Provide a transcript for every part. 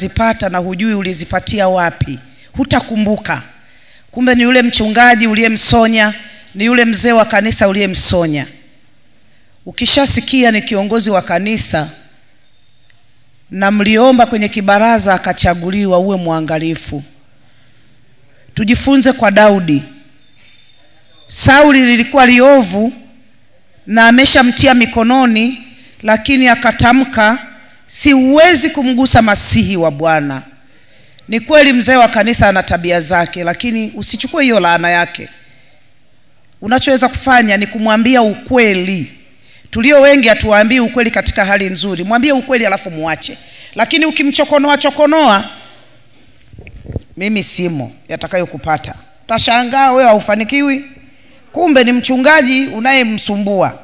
ukazipata na hujui ulizipatia wapi hutakumbuka kumbe ni yule mchungaji uliyemsonya ni yule mzee wa kanisa uliyemsonya ukishasikia ni kiongozi wa kanisa na mliomba kwenye kibaraza akachaguliwa uwe mwangalifu tujifunze kwa daudi sauli lilikuwa liovu na ameshamtia mikononi lakini akatamka siwezi kumgusa masihi wa bwana ni kweli mzee wa kanisa ana tabia zake lakini usichukue hiyo laana yake unachoweza kufanya ni kumwambia ukweli tulio wengi hatuwaambii ukweli katika hali nzuri mwambie ukweli alafu muache lakini ukimchokonoa chokonoa mimi simo yatakayokupata utashangaa wewe haufanikiwi kumbe ni mchungaji unayemsumbua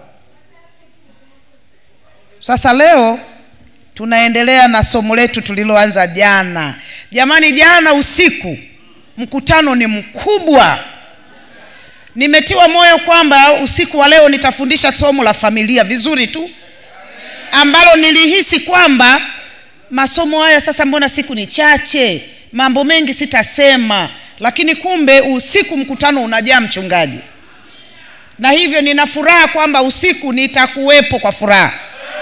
sasa leo tunaendelea na somo letu tuliloanza jana jamani jana usiku mkutano ni mkubwa nimetiwa moyo kwamba usiku wa leo nitafundisha somo la familia vizuri tu ambalo nilihisi kwamba masomo haya sasa mbona siku ni chache mambo mengi sitasema lakini kumbe usiku mkutano unajaa mchungaji na hivyo nina furaha kwamba usiku nitakuwepo kwa furaha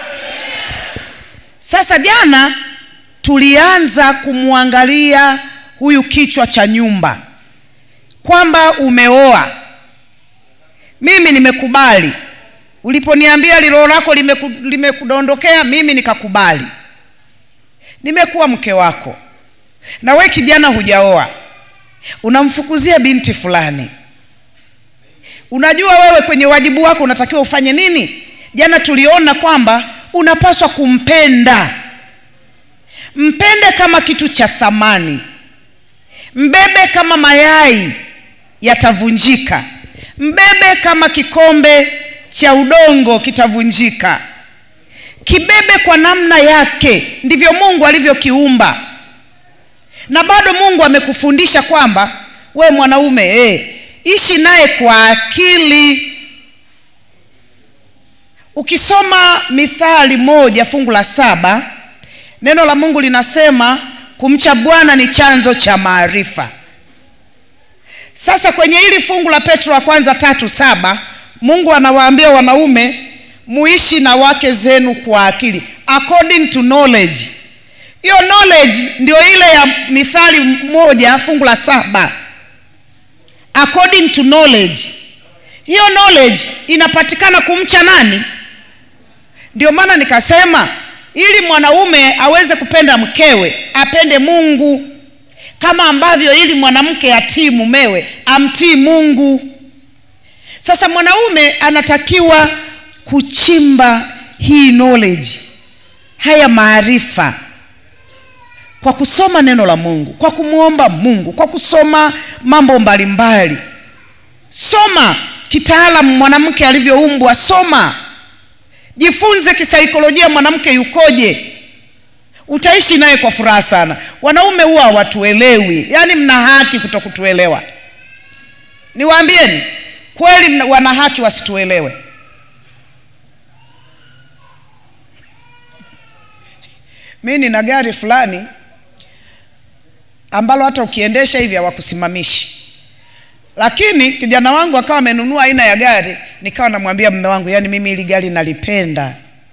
sasa jana tulianza kumwangalia huyu kichwa cha nyumba kwamba umeoa mimi nimekubali uliponiambia lilo lako limeku, limekudondokea mimi nikakubali nimekuwa mke wako na we kijana hujaoa unamfukuzia binti fulani unajua wewe kwenye wajibu wako unatakiwa ufanye nini jana tuliona kwamba unapaswa kumpenda mpende kama kitu cha thamani mbebe kama mayai yatavunjika mbebe kama kikombe cha udongo kitavunjika kibebe kwa namna yake ndivyo mungu alivyokiumba na bado mungu amekufundisha kwamba we mwanaume eh, ishi naye kwa akili ukisoma mithali moja fungu la saba neno la mungu linasema kumcha bwana ni chanzo cha maarifa sasa kwenye hili fungu la petro wa kwanza tatu saba mungu anawaambia wanaume muishi na wake zenu kwa akili according to knowledge hiyo knowledge ndio ile ya mithali moja fungu la saba according to knowledge hiyo knowledge inapatikana kumcha nani ndio maana nikasema ili mwanaume aweze kupenda mkewe apende mungu kama ambavyo ili mwanamke atii mumewe amtii mungu sasa mwanaume anatakiwa kuchimba hii knowledge haya maarifa kwa kusoma neno la mungu kwa kumwomba mungu kwa kusoma mambo mbalimbali mbali. soma kitaalamu mwanamke alivyoumbwa soma jifunze kisaikolojia mwanamke yukoje utaishi naye kwa furaha sana wanaume huwa hawatuelewi yaani mna haki kuto kutuelewa niwaambieni kweli mna- wana haki wasituelewe mi nina gari fulani ambalo hata ukiendesha hivi hawakusimamishi lakini kijana wangu akawa amenunua aina ya gari nikawa namwambia mme wangu yani mimi hili gari nalipenda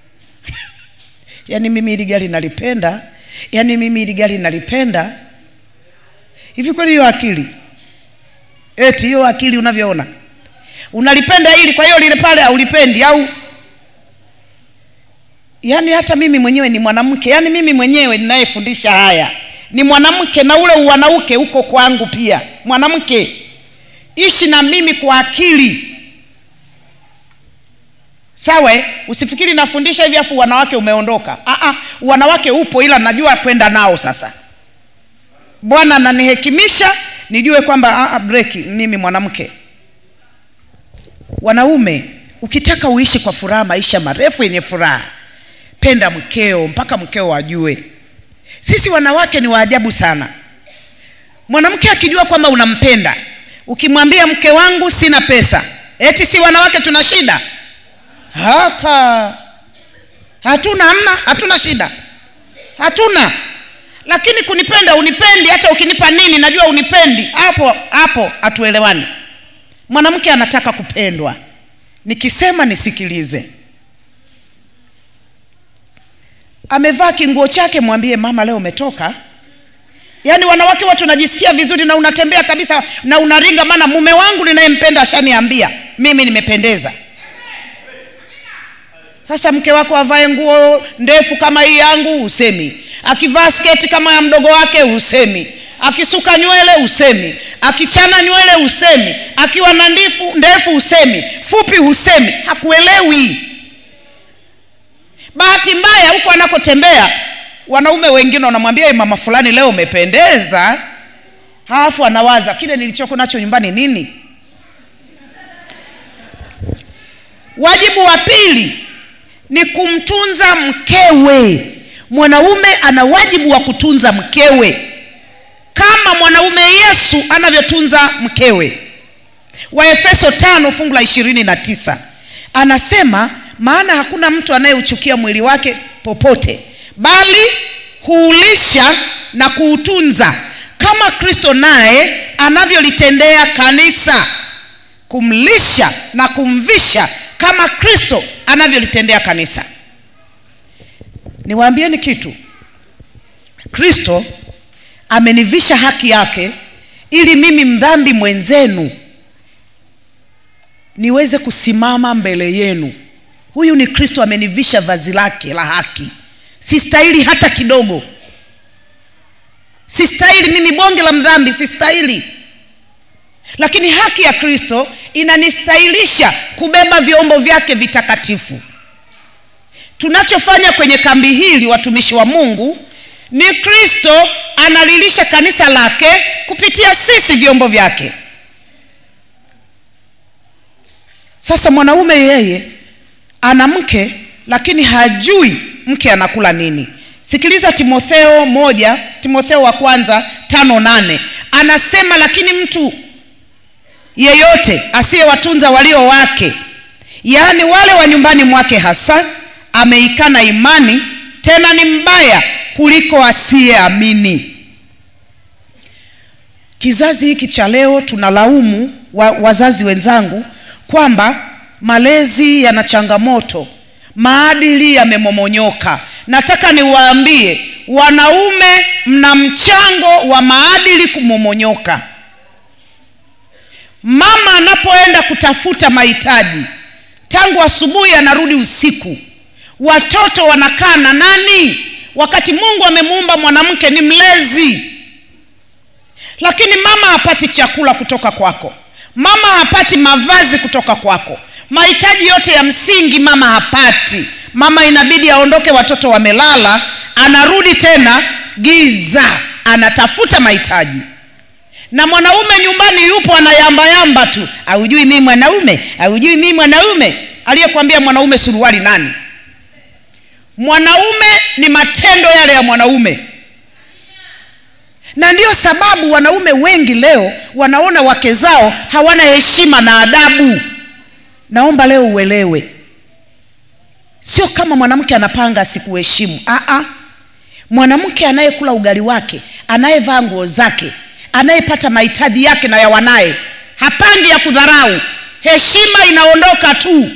yani mimi hili gari nalipenda yani mimi hili gari nalipenda hivi kweli hiyo akili eti hiyo akili unavyoona unalipenda hili kwa hiyo lile pale haulipendi au yaani hata mimi mwenyewe ni mwanamke yaani mimi mwenyewe ninayefundisha haya ni mwanamke na ule uwanauke uko kwangu pia mwanamke ishi na mimi kwa akili sawa eh? usifikiri nafundisha hivi afu wanawake umeondoka Aa, wanawake upo ila najua kwenda nao sasa bwana ananihekimisha nijue kwamba aa, breki mimi mwanamke wanaume ukitaka uishi kwa furaha maisha marefu yenye furaha penda mkeo mpaka mkeo ajue sisi wanawake ni waajabu sana mwanamke akijua kwamba unampenda ukimwambia mke wangu sina pesa eti si wanawake tuna shida haka hatuna amna hatuna shida hatuna lakini kunipenda unipendi hata ukinipa nini najua unipendi hapo hapo hatuelewani mwanamke anataka kupendwa nikisema nisikilize amevaa kinguo chake mwambie mama leo umetoka yaani wanawake watu unajisikia vizuri na unatembea kabisa na unaringa maana mume wangu ninayempenda ashaniambia mimi nimependeza sasa mke wako avae nguo ndefu kama hii yangu husemi akivaa sketi kama ya mdogo wake husemi akisuka nywele husemi akichana nywele husemi akiwa na ndifu ndefu husemi fupi husemi hakuelewi bahati mbaya huko anakotembea wanaume wengine wanamwambia "Hey, mama fulani leo umependeza halafu anawaza kile nilichoko nacho nyumbani nini wajibu wa pili ni kumtunza mkewe mwanaume ana wajibu wa kutunza mkewe kama mwanaume yesu anavyotunza mkewe waefeso tano fungu la ishirini na tisa anasema maana hakuna mtu anayeuchukia mwili wake popote bali huulisha na kuutunza kama kristo naye anavyolitendea kanisa kumlisha na kumvisha kama kristo anavyolitendea kanisa niwaambieni kitu kristo amenivisha haki yake ili mimi mdhambi mwenzenu niweze kusimama mbele yenu huyu ni kristo amenivisha vazi lake la haki sistahili hata kidogo sistahili mimi bonge la mdhambi sistahili lakini haki ya kristo inanistahilisha kubeba vyombo vyake vitakatifu tunachofanya kwenye kambi hili watumishi wa mungu ni kristo analilisha kanisa lake kupitia sisi vyombo vyake sasa mwanaume yeye ana mke lakini hajui mke anakula nini sikiliza timotheo moja timotheo wa kwanza tano nane anasema lakini mtu yeyote asiyewatunza walio wake yaani wale wa nyumbani mwake hasa ameikana imani tena ni mbaya kuliko asiyeamini kizazi hiki cha leo tunalaumu wa, wazazi wenzangu kwamba malezi yana changamoto maadili yamemomonyoka nataka niwaambie wanaume mna mchango wa maadili kumomonyoka mama anapoenda kutafuta mahitaji tangu asubuhi anarudi usiku watoto wanakaa na nani wakati mungu amemuumba mwanamke ni mlezi lakini mama hapati chakula kutoka kwako mama hapati mavazi kutoka kwako mahitaji yote ya msingi mama hapati mama inabidi aondoke watoto wamelala anarudi tena giza anatafuta mahitaji na mwanaume nyumbani yupo anayambayamba tu aujui mii mwanaume aujui mii mwanaume aliyekwambia mwanaume suruali nani mwanaume ni matendo yale ya mwanaume na ndiyo sababu wanaume wengi leo wanaona wake zao hawana heshima na adabu naomba leo uelewe sio kama mwanamke anapanga asikuheshimu Aa, mwanamke anayekula ugali wake anayevaa nguo zake anayepata mahitaji yake na ya wanaye hapangi ya kudharau heshima inaondoka tu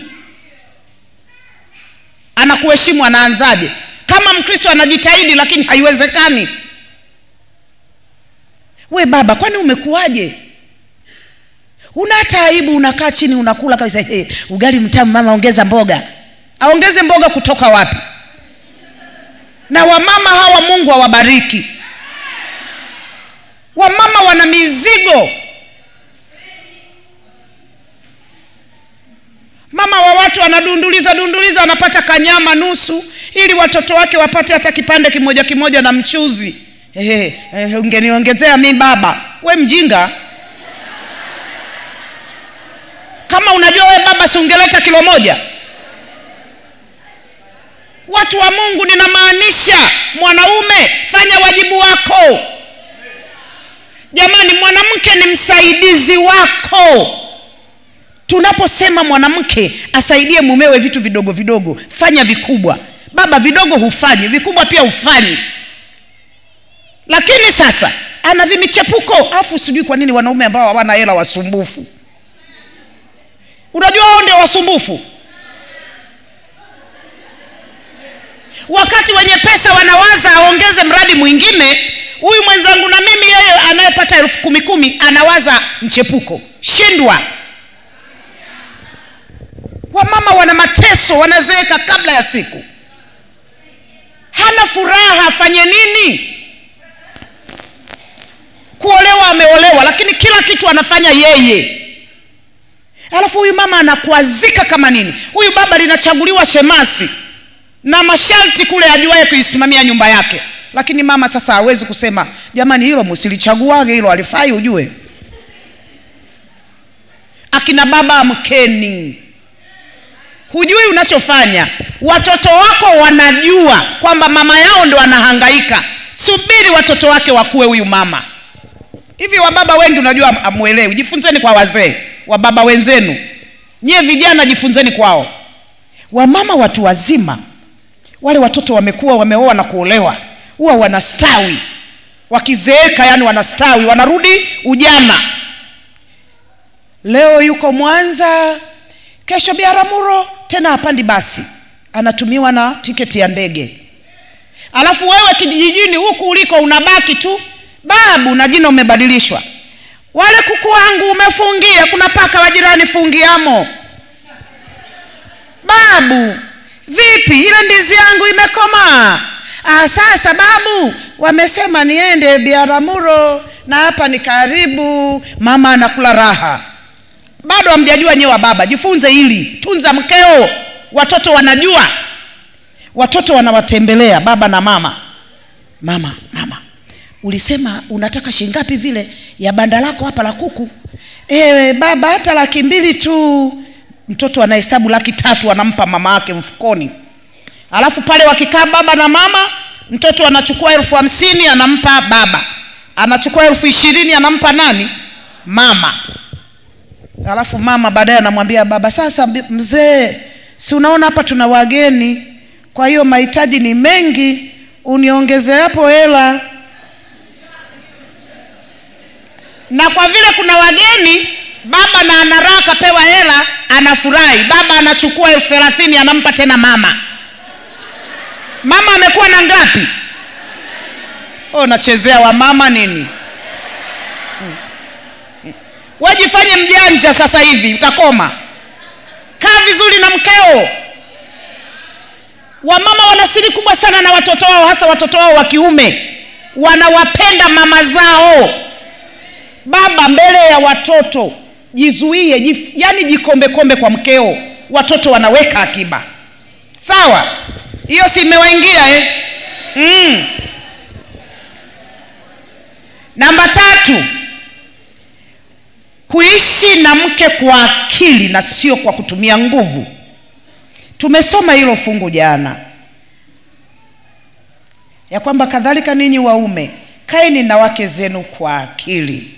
anakuheshimu anaanzaje kama mkristo anajitahidi lakini haiwezekani we baba kwani umekuwaje una hata aibu unakaa chini unakula kabisa hey, ugali mtamu mama ongeza mboga aongeze mboga kutoka wapi na wamama hawa mungu awabariki wamama wana mizigo mama wa watu anadunduliza dunduliza anapata kanyama nusu ili watoto wake wapate hata kipande kimoja kimoja na mchuzi hey, hey, ungeniongezea mi baba we mjinga kama unajua we baba si ungeleta kilo moja watu wa mungu ninamaanisha mwanaume fanya wajibu wako jamani mwanamke ni msaidizi wako tunaposema mwanamke asaidie mumewe vitu vidogo vidogo fanya vikubwa baba vidogo hufanyi vikubwa pia hufanyi lakini sasa ana vimichepuko afu sijui kwa nini wanaume ambao hawana hela wasumbufu unajua hao ndio wasumbufu wakati wenye pesa wanawaza aongeze mradi mwingine huyu mwenzangu na mimi yeye anayepata elfu kumi kumi anawaza mchepuko shindwa wamama wana mateso wanazeeka kabla ya siku hana furaha afanye nini kuolewa ameolewa lakini kila kitu anafanya yeye alafu huyu mama anakwazika kama nini huyu baba linachaguliwa shemasi na masharti kule ajuaye kuisimamia nyumba yake lakini mama sasa hawezi kusema jamani hilo msilichaguage hilo alifai ujue akina baba amkeni hujui unachofanya watoto wako wanajua kwamba mama yao ndo anahangaika subiri watoto wake wakuwe huyu mama hivi wababa wengi unajua amwelewi jifunzeni kwa wazee wababa wenzenu nyie vijana jifunzeni kwao wamama watu wazima wale watoto wamekuwa wameoa na kuolewa huwa wanastawi wakizeeka yani wanastawi wanarudi ujana leo yuko mwanza kesho biaramuro tena hapandi basi anatumiwa na tiketi ya ndege alafu wewe kijijini huku uliko unabaki tu babu na jina umebadilishwa wale kuku wangu umefungia kuna paka wa jirani fungiamo babu vipi ile ndizi yangu imekomaa ah, sasa babu wamesema niende biaramuro na hapa ni karibu mama anakula raha bado hamjajua nyewe baba jifunze hili tunza mkeo watoto wanajua watoto wanawatembelea baba na mama mama mama ulisema unataka shingapi vile ya banda lako hapa la kuku ewe baba hata laki mbili tu mtoto anahesabu laki tatu anampa mama yake mfukoni alafu pale wakikaa baba na mama mtoto anachukua elfu hamsini anampa baba anachukua elfu ishirini anampa nani mama alafu mama baadaye anamwambia baba sasa mzee si unaona hapa tuna wageni kwa hiyo mahitaji ni mengi uniongeze hapo hela na kwa vile kuna wageni baba na anaraha kapewa hela anafurahi baba anachukua elfu thelathini anampa tena mama mama amekuwa na ngapi oh, nachezea wamama nini hmm. hmm. wajifanye mjanja sasa hivi utakoma kaa vizuri na mkeo wamama wana siri kubwa sana na watoto wao hasa watoto wao wa kiume wanawapenda mama zao baba mbele ya watoto jizuie jif, yani jikombekombe kwa mkeo watoto wanaweka akiba sawa hiyo si imewaingia eh? mm. namba tatu kuishi na mke kwa akili na sio kwa kutumia nguvu tumesoma hilo fungu jana ya kwamba kadhalika ninyi waume kaeni na wake zenu kwa akili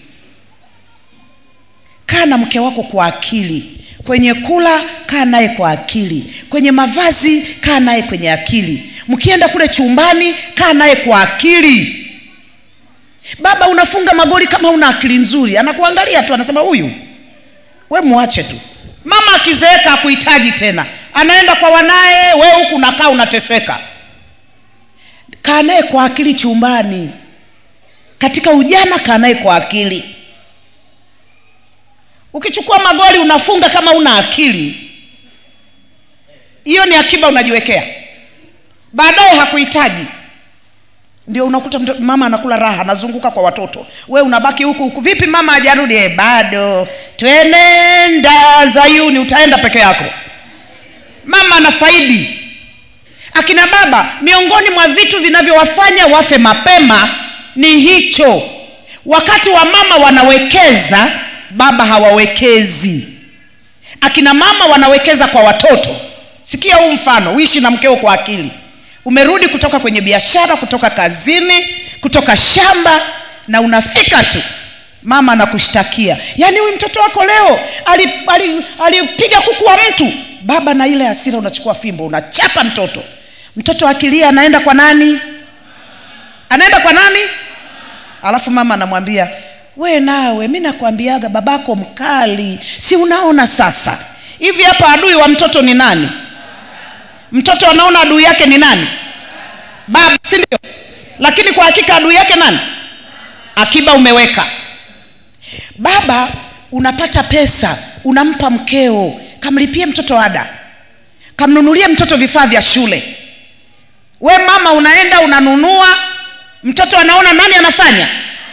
kaa na mke wako kwa akili kwenye kula kaa naye kwa akili kwenye mavazi kaa naye kwenye akili mkienda kule chumbani kaa naye kwa akili baba unafunga magoli kama una akili nzuri anakuangalia tu anasema huyu we mwache tu mama akizeeka akuhitaji tena anaenda kwa wanaye we huku nakaa unateseka kaa naye kwa akili chumbani katika ujana kaa naye kwa akili ukichukua magoli unafunga kama una akili hiyo ni akiba unajiwekea baadaye hakuhitaji ndio unakuta mto, mama anakula raha anazunguka kwa watoto we unabaki huku huku vipi mama hajarudi e, bado twenenda zayuni utaenda peke yako mama anafaidi akina baba miongoni mwa vitu vinavyowafanya wafe mapema ni hicho wakati wa mama wanawekeza baba hawawekezi akina mama wanawekeza kwa watoto sikia huu mfano uishi na mkeo kwa akili umerudi kutoka kwenye biashara kutoka kazini kutoka shamba na unafika tu mama anakushtakia yaani huyu mtoto wako leo alipiga ali, ali, ali kuku wa mtu baba na ile hasira unachukua fimbo unachapa mtoto mtoto akilia anaenda kwa nani anaenda kwa nani alafu mama anamwambia we nawe mi nakwambiaga babako mkali si unaona sasa hivi hapa adui wa mtoto ni nani mtoto anaona adui yake ni nani baba si ndio lakini kwa hakika adui yake nani akiba umeweka baba unapata pesa unampa mkeo kamlipie mtoto ada kamnunulie mtoto vifaa vya shule we mama unaenda unanunua mtoto anaona nani anafanya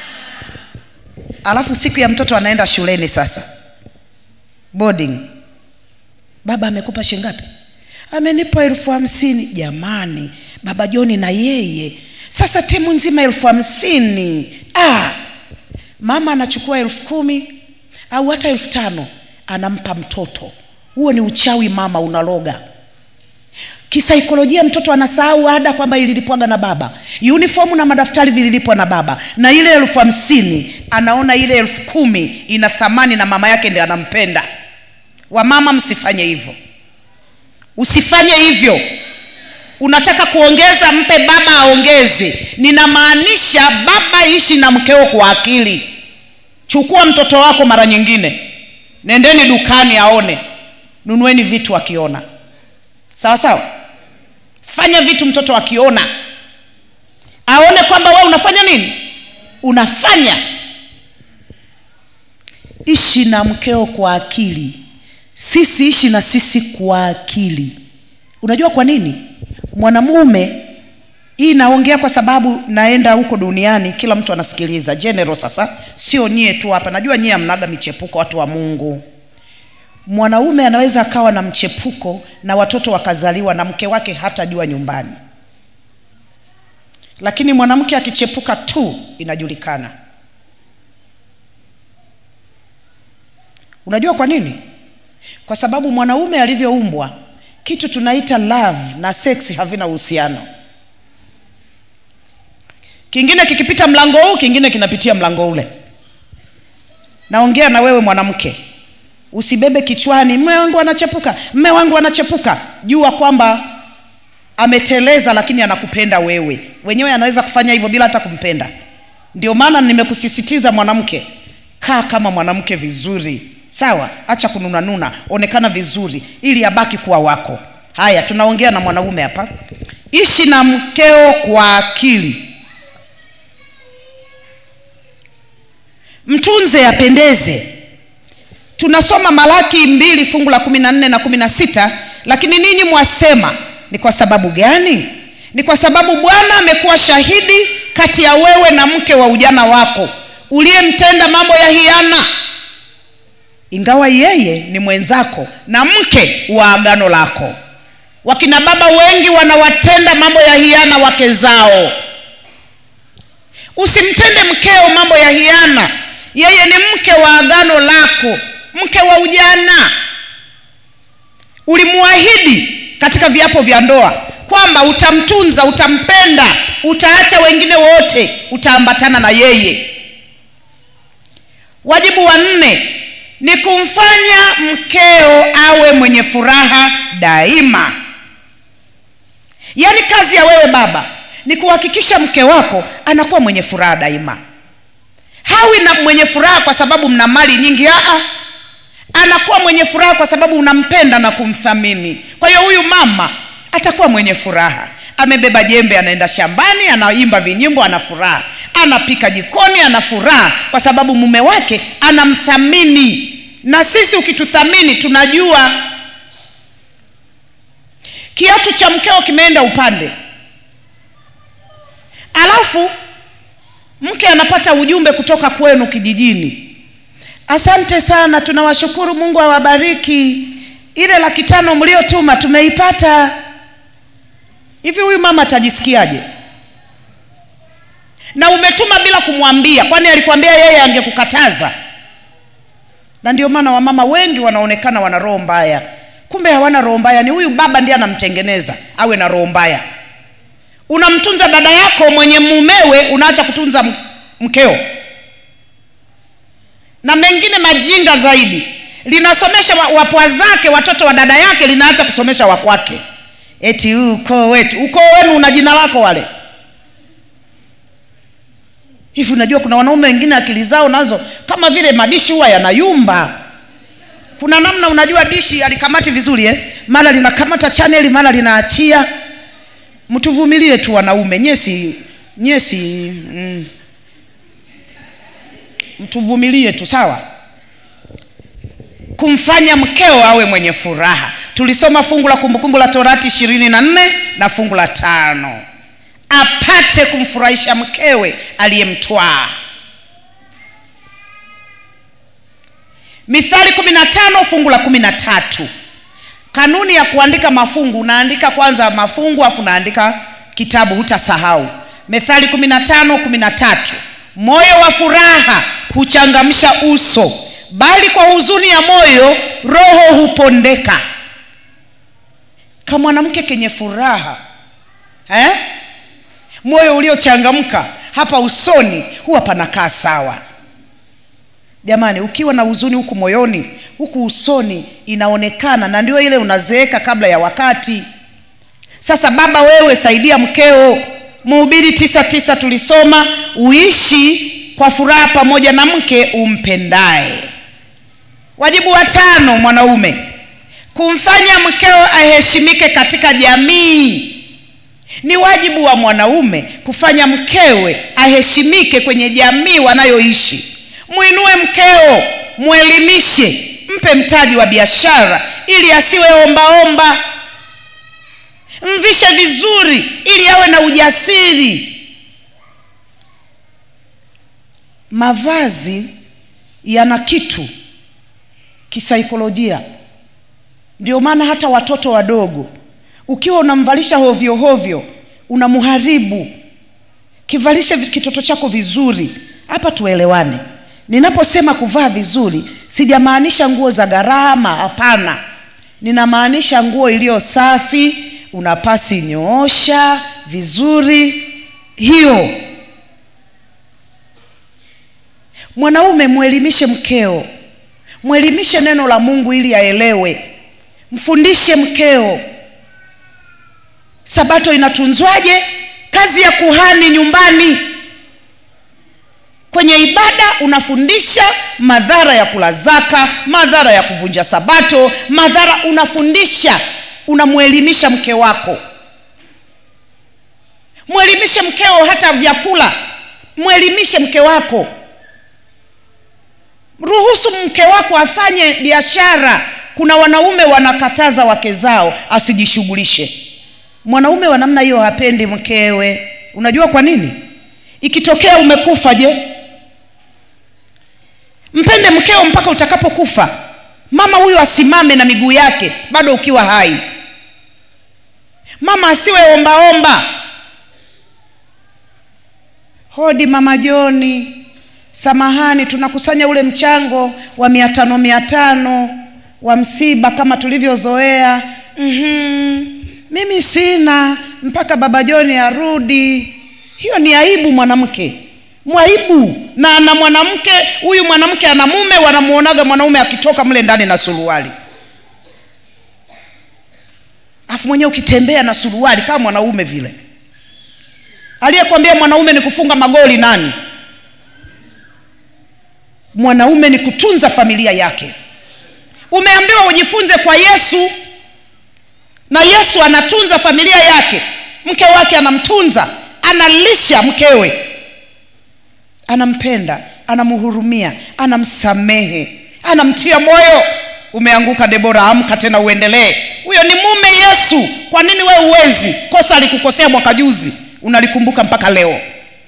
alafu siku ya mtoto anaenda shuleni sasa boarding baba amekupa shingapi amenipa elfu hamsini jamani baba joni na yeye sasa timu nzima elfu hamsini ah, mama anachukua elfu kumi au hata elfu tano anampa mtoto huo ni uchawi mama unaloga kisaikolojia mtoto anasahau ada kwamba ililipwaga na baba uniformu na madaftari vililipwa na baba na ile elfu hamsini anaona ile elfu kumi ina thamani na mama yake ndi anampenda wamama msifanye hivyo usifanye hivyo unataka kuongeza mpe baba aongeze ninamaanisha baba ishi na mkeo kwa akili chukua mtoto wako mara nyingine nendeni dukani aone nunueni vitu akiona sawa sawa fanya vitu mtoto akiona aone kwamba we unafanya nini unafanya ishi na mkeo kwa akili sisi ishi na sisi kwa akili unajua kwa nini mwanamume hii naongea kwa sababu naenda huko duniani kila mtu anasikiliza general sasa sio nyie tu hapa najua nyie amnaga michepuko watu wa mungu mwanaume anaweza akawa na mchepuko na watoto wakazaliwa na mke wake hatajua nyumbani lakini mwanamke akichepuka tu inajulikana unajua kwa nini kwa sababu mwanaume alivyoumbwa kitu tunaita love na seksi havina uhusiano kingine kikipita mlango huu kingine kinapitia mlango ule naongea na wewe mwanamke usibebe kichwani mme wangu anachepuka mme wangu anachepuka jua kwamba ameteleza lakini anakupenda wewe wenyewe anaweza kufanya hivyo bila hata kumpenda ndio maana nimekusisitiza mwanamke kaa kama mwanamke vizuri sawa acha kununanuna onekana vizuri ili abaki kuwa wako haya tunaongea na mwanaume hapa ishi na mkeo kwa akili mtunze apendeze tunasoma malaki mbili fungu la kumi na nne na kumi na sita lakini ninyi mwasema ni kwa sababu gani ni kwa sababu bwana amekuwa shahidi kati ya wewe na mke wa ujana wako uliyemtenda mambo ya hiana ingawa yeye ni mwenzako na mke wa agano lako wakina baba wengi wanawatenda mambo ya hiana wake zao usimtende mkeo mambo ya hiana yeye ni mke wa agano lako mke wa ujana ulimwahidi katika viapo vya ndoa kwamba utamtunza utampenda utaacha wengine wote utaambatana na yeye wajibu wa nne ni kumfanya mkeo awe mwenye furaha daima yaani kazi ya wewe baba ni kuhakikisha mke wako anakuwa mwenye furaha daima hawi na mwenye furaha kwa sababu mna mali nyingi aa anakuwa mwenye furaha kwa sababu unampenda na kumthamini kwa hiyo huyu mama atakuwa mwenye furaha amebeba jembe anaenda shambani anaimba vinyimbo ana furaha anapika jikoni ana furaha kwa sababu mume wake anamthamini na sisi ukituthamini tunajua kiatu cha mkeo kimeenda upande alafu mke anapata ujumbe kutoka kwenu kijijini asante sana tunawashukuru mungu awabariki ile laki tano mliotuma tumeipata hivi huyu mama atajisikiaje na umetuma bila kumwambia kwani alikwambia yeye angekukataza na ndio maana wamama wengi wanaonekana wana roho mbaya kumbe hawana roho mbaya ni huyu baba ndiye anamtengeneza awe na roho mbaya unamtunza dada yako mwenye mumewe unaacha kutunza mkeo na mengine majinga zaidi linasomesha wapwa zake watoto wa dada yake linaacha kusomesha wakwake eti huu ukoo wetu ukoo wenu una jina lako wale hivi unajua kuna wanaume wengine akili zao nazo kama vile madishi huwa yanayumba kuna namna unajua dishi alikamati vizuri eh? mara linakamata chaneli mara linaachia mtuvumilie tu wanaume nyesi nyesi mm, mtuvumilie tu sawa kumfanya mkeo awe mwenye furaha tulisoma fungu la kumbukumbu la torati ishirini na nne na fungu la tano apate kumfurahisha mkewe aliyemtwaa mithali kumi na tano fungu la kumi na tatu kanuni ya kuandika mafungu unaandika kwanza mafungu afu unaandika kitabu hutasahau methali kumi na tano kumi na tatu moyo wa furaha huchangamsha uso bali kwa huzuni ya moyo roho hupondeka kamwanamke kenye furaha eh? moyo uliochangamka hapa usoni huwa panakaa sawa jamani ukiwa na huzuni huku moyoni huku usoni inaonekana na ndio ile unazeeka kabla ya wakati sasa baba wewe saidia mkeo mhubiri tisa tisa tulisoma uishi kwa furaha pamoja na mke umpendaye wajibu wa tano mwanaume kumfanya mkeo aheshimike katika jamii ni wajibu wa mwanaume kufanya mkewe aheshimike kwenye jamii wanayoishi mwinue mkeo mwelimishe mpe mtaji wa biashara ili asiwe ombaomba mvishe vizuri ili awe na ujasiri mavazi yana kitu kisaikolojia ndio maana hata watoto wadogo ukiwa unamvalisha hovyo hovyo unamharibu kivalishe kitoto chako vizuri hapa tuelewane ninaposema kuvaa vizuri sijamaanisha nguo za gharama hapana ninamaanisha nguo iliyo safi una pasi nyoosha vizuri hiyo mwanaume mwelimishe mkeo mwelimishe neno la mungu ili aelewe mfundishe mkeo sabato inatunzwaje kazi ya kuhani nyumbani kwenye ibada unafundisha madhara ya kula zaka madhara ya kuvunja sabato madhara unafundisha unamwelimisha mke wako mwelimishe mkeo hata vyakula mwelimishe mke wako ruhusu mke wako afanye biashara kuna wanaume wanakataza wake zao asijishughulishe mwanaume wa namna hiyo hapendi mkewe unajua kwa nini ikitokea umekufa je mpende mkeo mpaka utakapokufa mama huyo asimame na miguu yake bado ukiwa hai mama asiwe ombaomba hodi mama joni samahani tunakusanya ule mchango wa mia tano mia tano wa msiba kama tulivyozoea mm-hmm. mimi sina mpaka baba joni arudi hiyo ni aibu mwanamke mwaibu na na mwanamke huyu mwanamke ana mume wanamuonaga mwanaume akitoka mle ndani na suruali afu mwenyewe ukitembea na suruali kama mwanaume vile aliyekwambia mwanaume ni kufunga magoli nani mwanaume ni kutunza familia yake umeambiwa ujifunze kwa yesu na yesu anatunza familia yake mke wake anamtunza analisha mkewe anampenda anamhurumia anamsamehe anamtia moyo umeanguka debora amka tena uendelee huyo ni mume yesu kwa nini we uwezi kosa alikukosea mwaka juzi unalikumbuka mpaka leo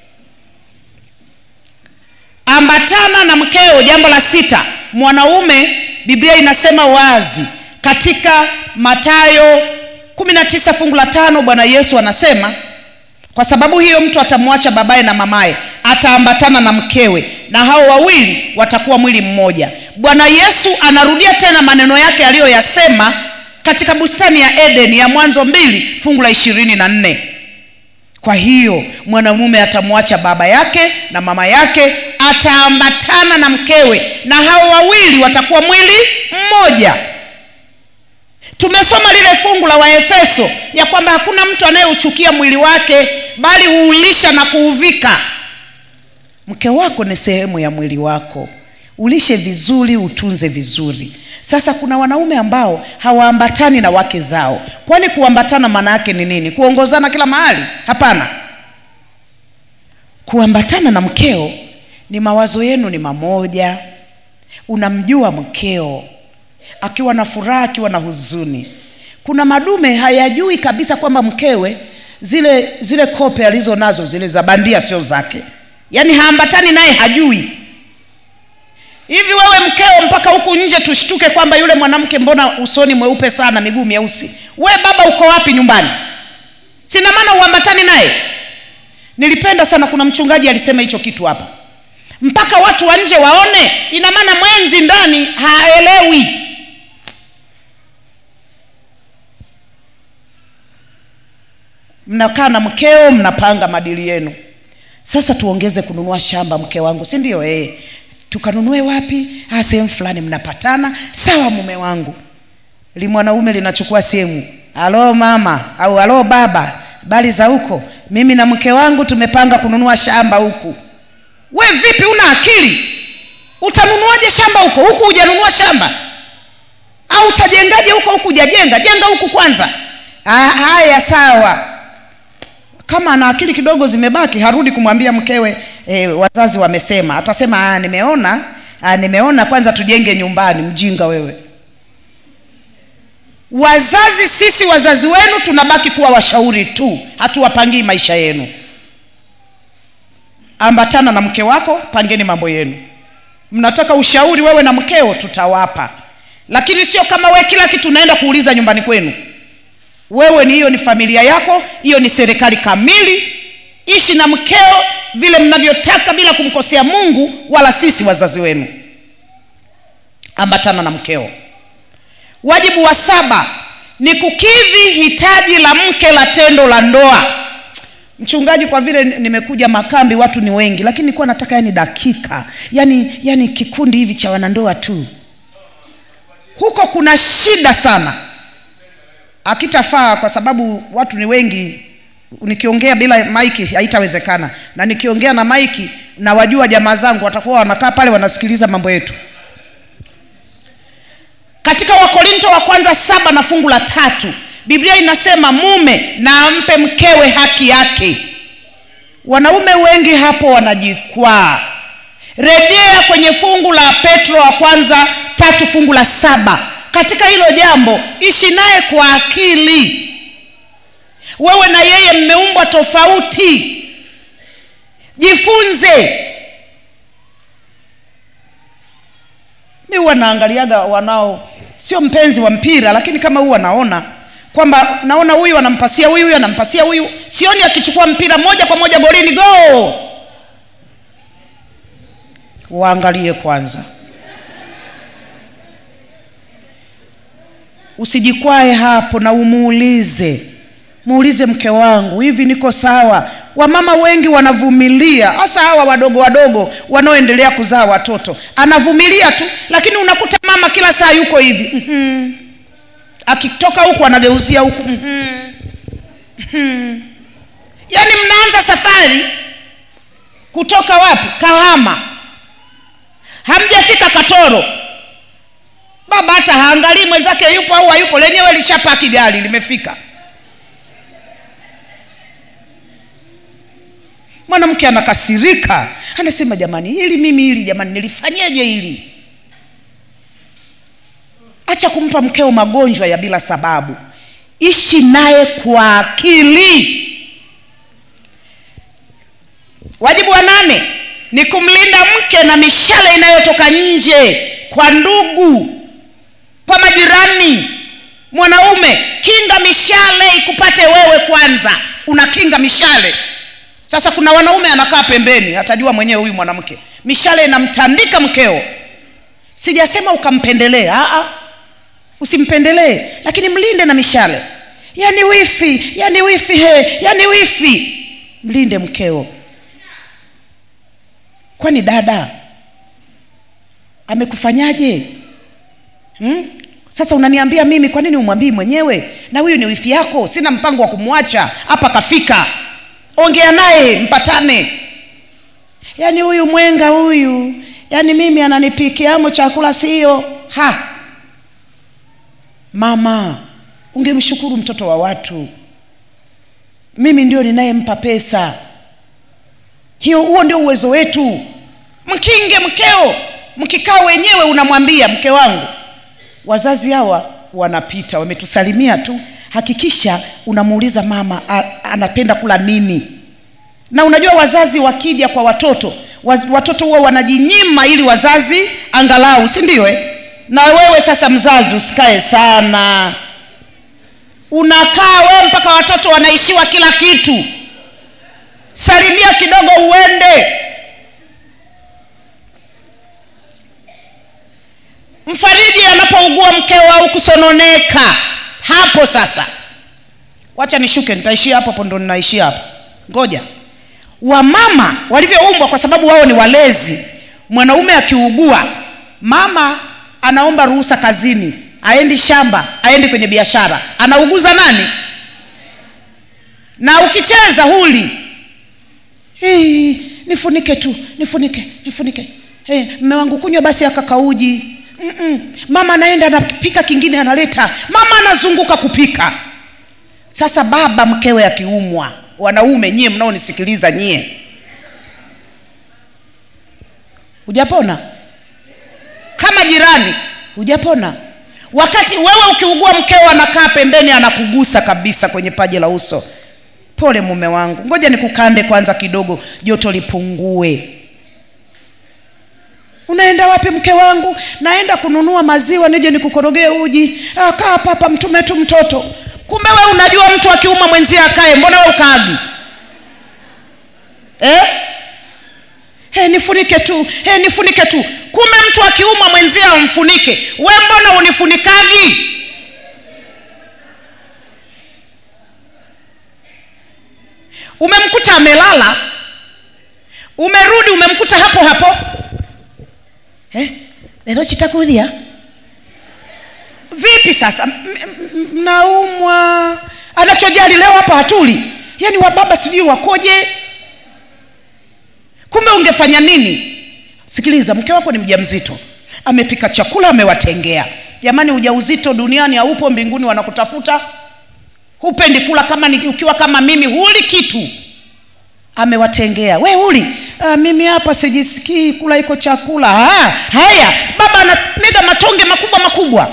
ambatana na mkeo jambo la sita mwanaume biblia inasema wazi katika matayo 19 fungu la tano bwana yesu anasema kwa sababu hiyo mtu atamwacha babaye na mamaye ataambatana na mkewe na hao wawili watakuwa mwili mmoja bwana yesu anarudia tena maneno yake aliyoyasema katika bustani ya edeni ya mwanzo mbili fungu la ishirini na nne kwa hiyo mwanamume atamwacha baba yake na mama yake ataambatana na mkewe na hao wawili watakuwa mwili mmoja tumesoma lile fungu la waefeso ya kwamba hakuna mtu anayeuchukia mwili wake bali huulisha na kuuvika mke wako ni sehemu ya mwili wako ulishe vizuri utunze vizuri sasa kuna wanaume ambao hawaambatani na wake zao kwani kuambatana maana yake ni nini kuongozana kila mahali hapana kuambatana na mkeo ni mawazo yenu ni mamoja unamjua mkeo akiwa na furaha akiwa na huzuni kuna madume hayajui kabisa kwamba mkewe zile zile kope alizo nazo zile za bandia sio zake yaani haambatani naye hajui hivi wewe mkeo mpaka huku nje tushtuke kwamba yule mwanamke mbona usoni mweupe sana miguu myeusi we baba uko wapi nyumbani sina maana uambatani naye nilipenda sana kuna mchungaji alisema hicho kitu hapa mpaka watu wa nje waone ina maana mwenzi ndani haelewi mnakaa na mkeo mnapanga madili yenu sasa tuongeze kununua shamba mke wangu si ndio eh tukanunue wapi ah sehemu fulani mnapatana sawa mume wangu li mwanaume linachukua simu alo mama au alo baba bali za huko mimi na mke wangu tumepanga kununua shamba huku we vipi una akili utanunuaje shamba huko huku hujanunua shamba au utajengaje huko huku hujajenga jenga huku kwanza ah, haya sawa kama ana akili kidogo zimebaki harudi kumwambia mkewe e, wazazi wamesema atasema ah, nimeona ah, nimeona kwanza tujenge nyumbani mjinga wewe wazazi sisi wazazi wenu tunabaki kuwa washauri tu hatuwapangii maisha yenu ambatana na mke wako pangeni mambo yenu mnataka ushauri wewe na mkeo tutawapa lakini sio kama we kila kitu unaenda kuuliza nyumbani kwenu wewe ni hiyo ni familia yako hiyo ni serikali kamili ishi na mkeo vile mnavyotaka bila kumkosea mungu wala sisi wazazi wenu ambatana na mkeo wajibu wa saba ni kukidhi hitaji la mke la tendo la ndoa mchungaji kwa vile nimekuja makambi watu ni wengi lakini nilikuwa nataka yani dakika yani yani kikundi hivi cha wanandoa tu huko kuna shida sana akitafaa kwa sababu watu ni wengi nikiongea bila maiki haitawezekana na nikiongea na maiki na wajua jamaa zangu watakuwa wanakaa pale wanasikiliza mambo yetu katika wakorinto wa kwanza saba na fungu la tatu biblia inasema mume na ampe mkewe haki yake wanaume wengi hapo wanajikwaa rejea kwenye fungu la petro wa kwanza tatu fungu la saba katika hilo jambo ishi naye kwa akili wewe na yeye mmeumbwa tofauti jifunze mi huwa naangaliaga wanao sio mpenzi wa mpira lakini kama huwa naona kwamba naona huyu anampasia huyu huyu anampasia huyu sioni akichukua mpira moja kwa moja golini go waangalie kwanza usijikwae hapo na umuulize muulize mke wangu hivi niko sawa wamama wengi wanavumilia hasa hawa wadogo wadogo wanaoendelea kuzaa watoto anavumilia tu lakini unakuta mama kila saa yuko hivi mm-hmm. akitoka huku anageuzia huku mm-hmm. Mm-hmm. yaani mnaanza safari kutoka wapi kahama hamjafika katoro baba hata haangalii mwenzake yupo au hayupo lenyewe lishapaki gari limefika mwanamke anakasirika anasema jamani hili mimi hili jamani nilifanyeje hili acha kumpa mkeo magonjwa ya bila sababu ishi naye kwa akili wajibu wa nane ni kumlinda mke na mishale inayotoka nje kwa ndugu kwa majirani mwanaume kinga mishale ikupate wewe kwanza unakinga mishale sasa kuna wanaume anakaa pembeni atajua mwenyewe huyu mwanamke mishale inamtandika mkeo sijasema ukampendelee usimpendelee lakini mlinde na mishale yani wifi yani wifi he yani wifi mlinde mkeo kwani dada amekufanyaje hmm? sasa unaniambia mimi kwa nini umwambii mwenyewe na huyu ni wifi yako sina mpango wa kumwacha hapa kafika ongea naye mpatane yaani huyu mwenga huyu yaani mimi ananipikiamo chakula sio ha mama ungemshukuru mtoto wa watu mimi ndio ninayempa pesa hiyo huo ndio uwezo wetu mkinge mkeo mkikaa wenyewe unamwambia mke wangu wazazi hawa wanapita wametusalimia tu hakikisha unamuuliza mama a, anapenda kula nini na unajua wazazi wakija kwa watoto waz, watoto huwa wanajinyima ili wazazi angalau si ndio eh? na wewe sasa mzazi usikae sana unakaa wewe mpaka watoto wanaishiwa kila kitu salimia kidogo uende mfariji anapougua mkeo au kusononeka hapo sasa wacha nishuke nitaishia hapo hapo ndo ninaishia hapo ngoja wamama walivyoumbwa kwa sababu wao ni walezi mwanaume akiugua mama anaomba ruhusa kazini aendi shamba aendi kwenye biashara anauguza nani na ukicheza huli hey, nifunike tu nifunike nifunike hey, mme wangu kunywa basi akakauji Mm-mm. mama anaenda anapika kingine analeta mama anazunguka kupika sasa baba mkewe akiumwa wanaume nyie mnaonisikiliza nyie hujapona kama jirani hujapona wakati wewe ukiugua mkeo anakaa pembeni anakugusa kabisa kwenye paji la uso pole mume wangu ngoja nikukande kwanza kidogo joto lipungue unaenda wapi mke wangu naenda kununua maziwa nije nikukorogee uji ah, kaa papa mtume tu mtoto kumbe we unajua mtu akiuma mwenzie akae mbona we ukaagi eh? Hey, nifunike tu hey, nifunike tu kumbe mtu akiuma mwenzie amfunike we mbona unifunikagi umemkuta amelala umerudi umemkuta hapo hapo eh? lero chitakulia vipi sasa mnaumwa anachojali leo hapa hatuli yaani wababa sijui wakoje kumbe ungefanya nini sikiliza mke wako ni mjamzito amepika chakula amewatengea jamani ujauzito duniani haupo mbinguni wanakutafuta hupendi kula kama ni, ukiwa kama mimi huli kitu amewatengea we huli ah, mimi hapa sijisikii kula iko chakula ah, haya baba anamega matonge makubwa makubwa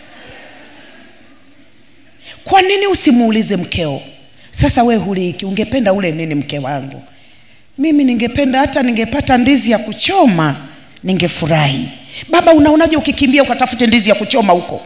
kwa nini usimuulize mkeo sasa we huli hiki ungependa ule nini mke wangu mimi ningependa hata ningepata ndizi ya kuchoma ningefurahi baba unaonaje ukikimbia ukatafute ndizi ya kuchoma huko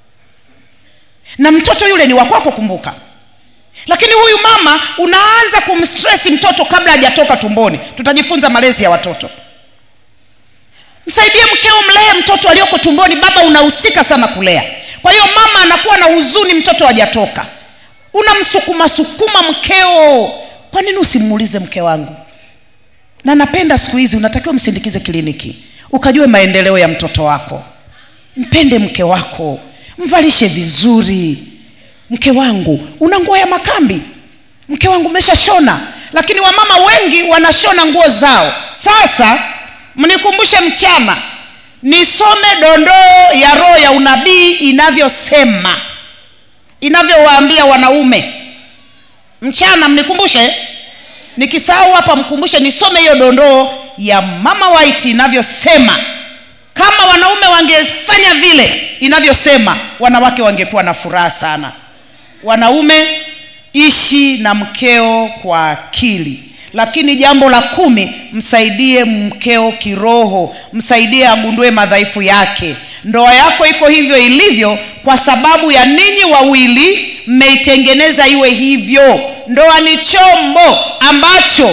na mtoto yule ni wakwako kumbuka lakini huyu mama unaanza kumstresi mtoto kabla hajatoka tumboni tutajifunza malezi ya watoto msaidie mkeo mlee mtoto aliyoko tumboni baba unahusika sana kulea kwa hiyo mama anakuwa na huzuni mtoto hajatoka unamsukuma sukuma mkeo kwa nini usimuulize mke wangu na napenda siku hizi unatakiwa msindikize kliniki ukajue maendeleo ya mtoto wako mpende mke wako mvalishe vizuri mke wangu una nguo ya makambi mke wangu umeshashona lakini wamama wengi wanashona nguo zao sasa mnikumbushe mchana nisome dondoo ya roho ya unabii inavyosema inavyowaambia wanaume mchana mnikumbushe nikisahau hapa mkumbushe nisome hiyo dondoo ya mama white inavyosema kama wanaume wangefanya vile inavyosema wanawake wangekuwa na furaha sana wanaume ishi na mkeo kwa akili lakini jambo la kumi msaidie mkeo kiroho msaidie agundue madhaifu yake ndoa yako iko hivyo ilivyo kwa sababu ya ninyi wawili mmeitengeneza iwe hivyo ndoa ni chombo ambacho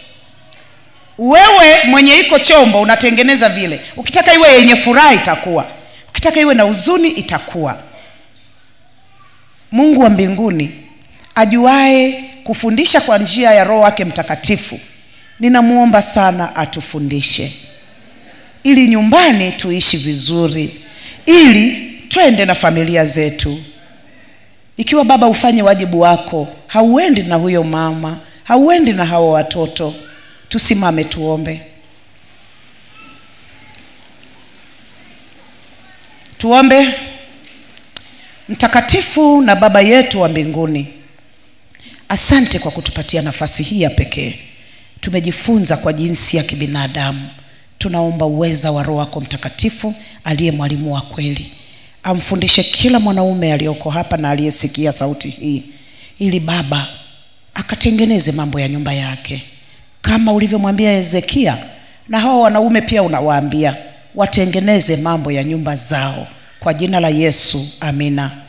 wewe mwenye iko chombo unatengeneza vile ukitaka iwe yenye furaha itakuwa ukitaka iwe na huzuni itakuwa mungu wa mbinguni ajuae kufundisha kwa njia ya roho wake mtakatifu ninamwomba sana atufundishe ili nyumbani tuishi vizuri ili twende na familia zetu ikiwa baba ufanye wajibu wako hauendi na huyo mama hauendi na hao watoto tusimame tuombe tuombe mtakatifu na baba yetu wa mbinguni asante kwa kutupatia nafasi hii ya pekee tumejifunza kwa jinsi ya kibinadamu tunaomba uweza wa roho wako mtakatifu aliye mwalimu wa kweli amfundishe kila mwanaume aliyoko hapa na aliyesikia sauti hii ili baba akatengeneze mambo ya nyumba yake kama ulivyomwambia hezekia na hawa wanaume pia unawaambia watengeneze mambo ya nyumba zao kwa jina la yesu amina